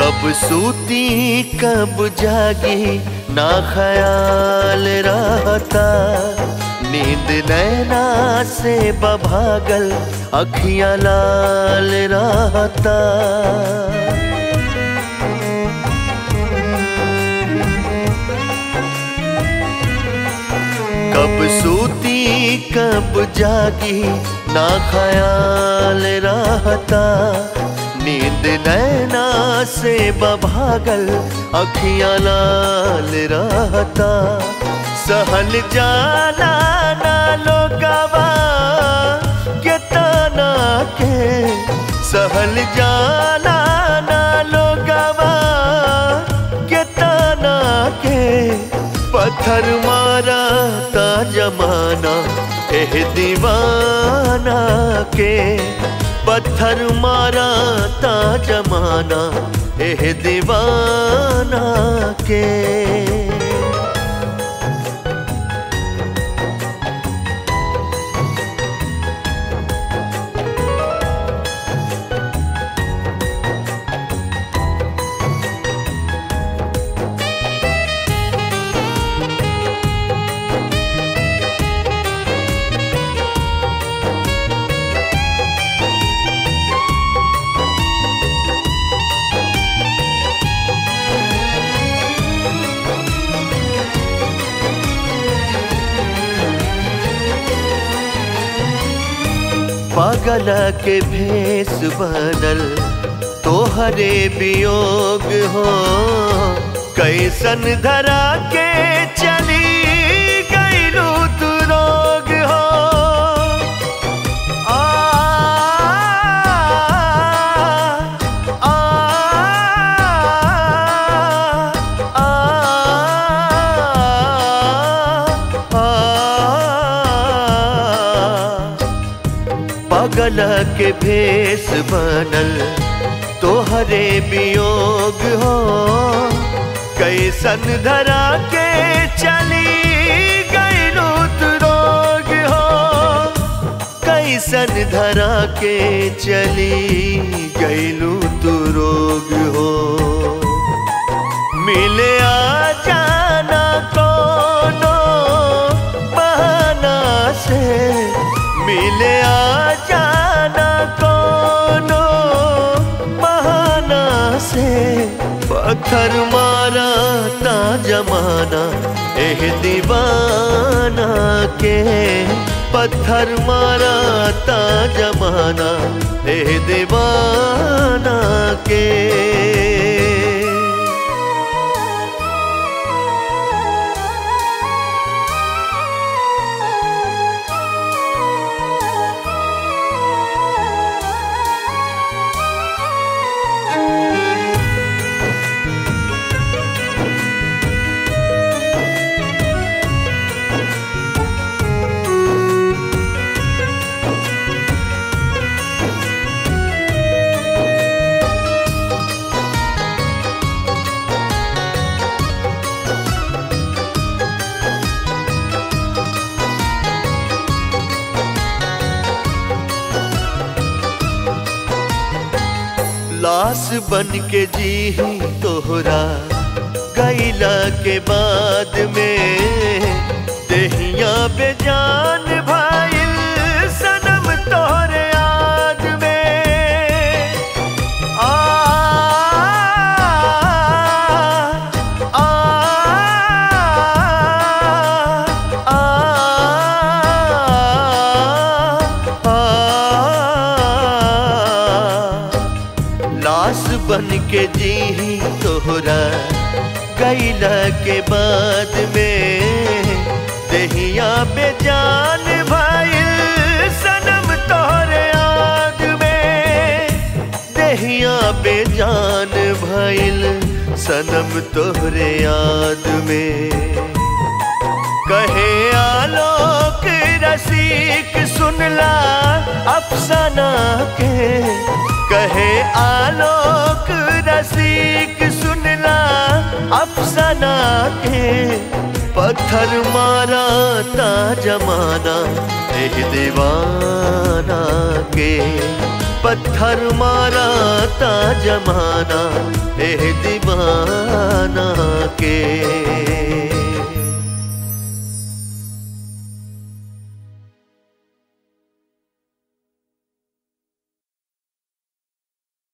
कब सूती कब जागी ना ख्याल रहता नींद नैना से बभागल अखियां लाल रहता कब सूती कब जागी ना ख्याल रहता नींद नैना से बभागल अखियां लाल रहता सहल जाना ना लोगवा के ताना के सहल जाना ना लोगवा के ताना के पत्थर मारा ता जमाना एह दीवाना के पत्थर मारा ता जमाना एह दीवाना के पागल के भेष बनल तोहरे वियोग हो कैसन धरा के चली गईलू तू रोग हो आ, आ, आ, आ, पागल के भेष बनल तोहरे वियोग हो कैसन धरा के चली गईलू तू रोग हो कैसन धरा के चली गईलू तू रोग हो मिले आ जाना कोनो बहाना से मिले आ जाना कोनो बहाना से पत्थर मारा ता जमाना एह दीवाना के पत्थर मारा ता जमाना एह दीवाना के लाश बन के जी तोहरा गैला के बाद में देहिया बेजान भाईल सनम तोहरे याद में आ, आ, आ, आ, लाश बन के जी तोहरा गैला के बाद में दहिया बेजान भाई सनम तोहरे याद में दहिया बेजान भइल सनम तोहरे याद में कहे आलोक रसिक सुनला अफसाना के कहे आलोक रसिक सुनला अफसाना के पत्थर मारा ता जमाना एह दीवाना के पत्थर मारा ता जमाना एह दीवाना के